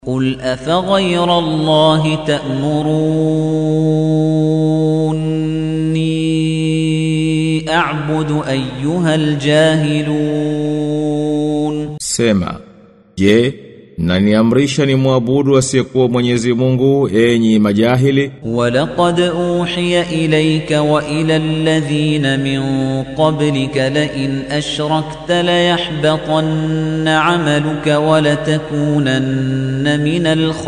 قل أفغير الله تأمروني أعبد أيها الجاهلون Sema, je, naniamrisha ni muabudu asiyekuwa Mwenyezi Mungu enyi majahili? ولقد أوحي إليك وإلى الذين من قبلك لئن أشركت ليحبطن عملك ولتكونن من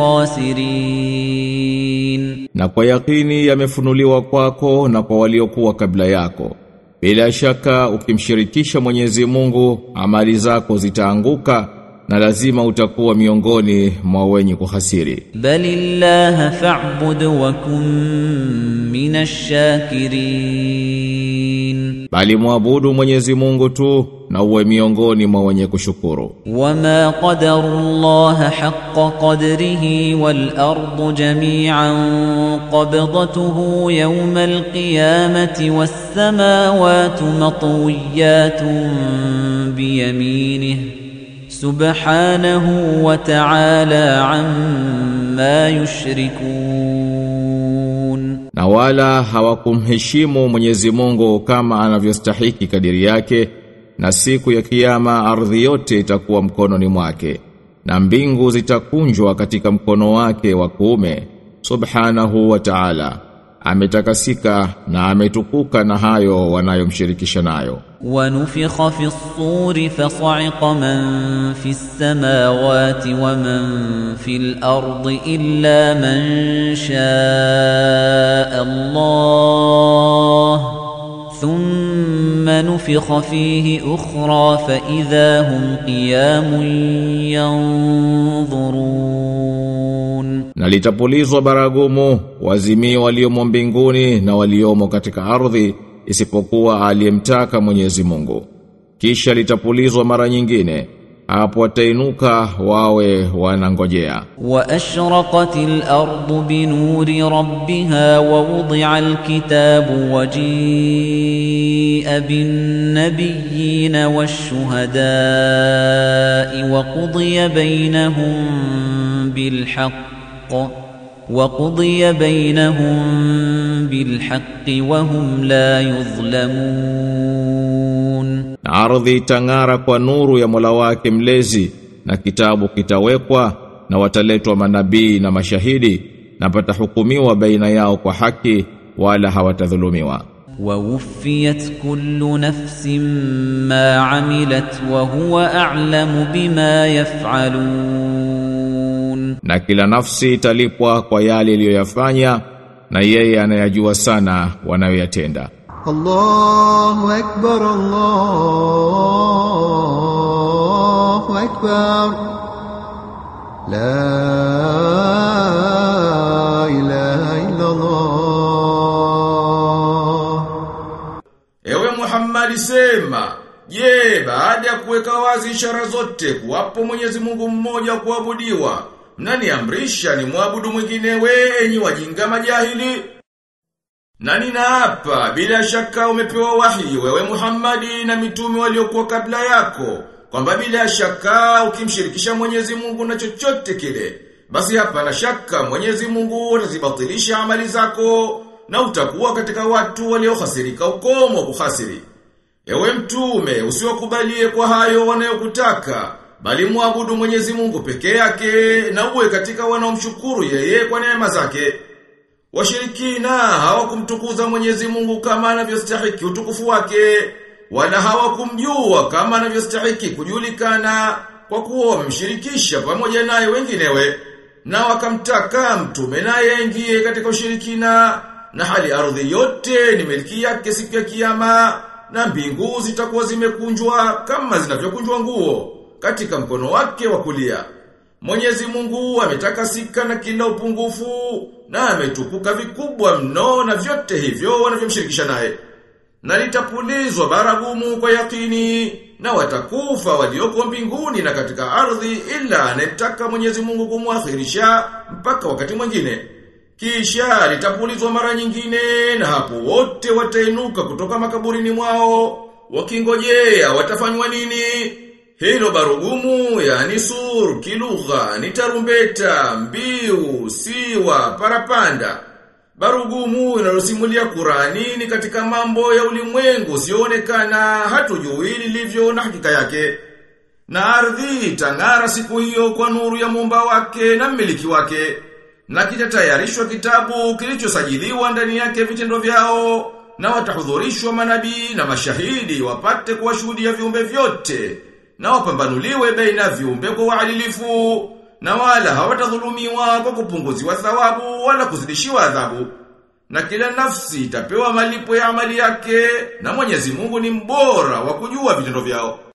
الخاسرين Na kwa yakini yamefunuliwa kwako na kwa waliokuwa kabla yako. Bila shaka ukimshirikisha Mwenyezi Mungu, amali zako zitaanguka na lazima utakuwa miongoni mwa wenye kuhasiri. بل الله فاعبد وكن من الشاكرين Bali muabudu Mwenyezi Mungu tu na uwe miongoni mwa wenye kushukuru. وما قدر الله حق قدره والأرض جميعا قبضته يوم القيامة والسماوات مطويات بيمينه سبحانه وتعالى عما يشركون Na wala hawakumheshimu Mwenyezi Mungu kama anavyostahiki kadiri yake na siku ya kiyama ardhi yote itakuwa mkononi mwake na mbingu zitakunjwa katika mkono wake wa kuume subhanahu wa ta'ala ametakasika na ametukuka na hayo wanayomshirikisha nayo ونفخ في الصور فصعق من في السماوات ومن في الأرض إلا من شاء الله ثم نفخ فيه أخرى فإذا هم قيام ينظرون na litapulizwa baragumu wazimii waliomo mbinguni na waliomo katika ardhi isipokuwa aliyemtaka Mwenyezi Mungu kisha litapulizwa mara nyingine hapo watainuka wawe wanangojea وأشرقت الأرض بنور ربها ووضع الكتاب وجيء بالنبيين والشهداء وقضي بينهم بالحق وقضي بينهم بالحق وهم لا يظلمون na ardhi itang'ara kwa nuru ya Mola wake mlezi na kitabu kitawekwa na wataletwa manabii na mashahidi na patahukumiwa baina yao kwa haki wala hawatadhulumiwa ووفيت كل نفس ما عملت وهو أعلم بما يفعلون na kila nafsi italipwa kwa yale iliyoyafanya na yeye anayajua sana wanayoyatenda الله أكبر الله أكبر لا إله إلا الله Ewe Muhammad sema, je, baada ya kuweka wazi ishara zote kuwapo Mwenyezi Mungu mmoja kuabudiwa, mnaniamrisha ni muabudu mwingine wenyi wajinga majahili? Na ninaapa bila shaka umepewa wahi wewe Muhammadi na mitume waliokuwa kabla yako kwamba bila shaka ukimshirikisha Mwenyezi Mungu na chochote kile basi hapana shaka Mwenyezi Mungu atazibatilisha amali zako na utakuwa katika watu waliohasirika ukomo kuhasiri. Ewe mtume usiwakubalie kwa hayo wanayokutaka bali muabudu Mwenyezi Mungu peke yake na uwe katika wanaomshukuru yeye kwa neema zake. Washirikina hawakumtukuza Mwenyezi Mungu kama anavyostahiki utukufu wake, wala hawakumjua kama anavyostahiki kujulikana kwa kuwa wamemshirikisha pamoja naye wenginewe, na wakamtaka mtume naye aingie katika ushirikina, na hali ardhi yote ni miliki yake siku ya kiyama, na mbingu zitakuwa zimekunjwa kama zinavyokunjwa nguo katika mkono wake wa kulia. Mwenyezi Mungu ametakasika na kila upungufu na ametukuka vikubwa mno na vyote hivyo wanavyomshirikisha naye. Na litapulizwa baragumu kwa yakini na watakufa walioko mbinguni na katika ardhi ila anetaka Mwenyezi Mungu kumwakhirisha mpaka wakati mwingine. Kisha litapulizwa mara nyingine na hapo wote watainuka kutoka makaburini mwao wakingojea watafanywa nini? Hilo barugumu yani sur kilugha ni tarumbeta, mbiu, siwa, parapanda. Barugumu inalosimulia Qurani ni katika mambo ya ulimwengu sionekana hatujui lilivyo na hakika yake. Na ardhi itang'ara siku hiyo kwa nuru ya muumba wake na mmiliki wake. Na kitatayarishwa kitabu kilichosajiliwa ndani yake vitendo vyao na watahudhurishwa manabii na mashahidi wapate kuwashuhudia viumbe vyote na wapambanuliwe baina viumbe kwa uadilifu na wala hawatadhulumiwa kwa kupunguziwa thawabu wala kuzidishiwa adhabu. Na kila nafsi itapewa malipo ya amali yake na Mwenyezi Mungu ni mbora wa kujua vitendo vyao.